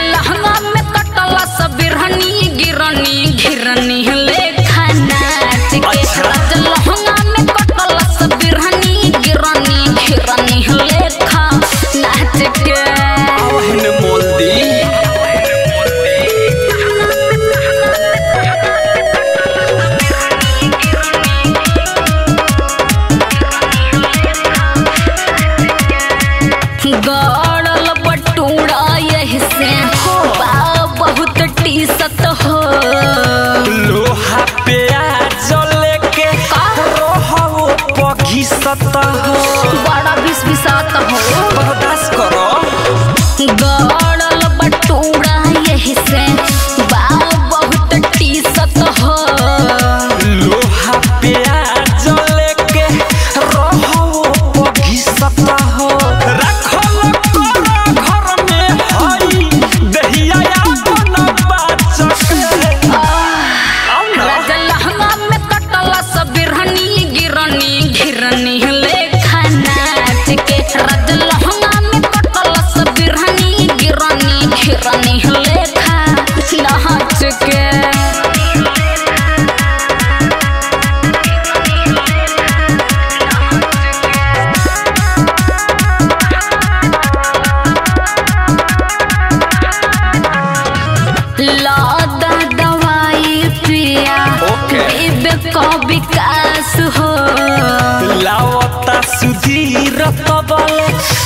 लहंगा में कटला सब बिरहनी गिरनी घिरनी लेखा नाच के अच्छा। राज लहंगा में कटला सब बिरहनी गिरनी घिरनी लेखा नाच के आवहन मोल दी गड़ल बटूरा यही से बा बहुत टीसत हो लोहा पे जले के रोहो पघिसत हो बड़ा बिस बिसात हो बर्दाश्त करो गड़ल बटूरा यही से बा बहुत टीसत हो लोहा पे जले के रोहो पघिसत हो रखल करो घर में हई दहिया अपन बाचक आओ ना राज लहंगा में कटला सब बिरहनी गिरनी घिरनी लेखा नाच के राज लहंगा में कटला सब बिरहनी गिरनी घिरनी लेखा नाच के लादा दवाई पिया ओके। विवेक का विकास हो लावता सुधीर तबले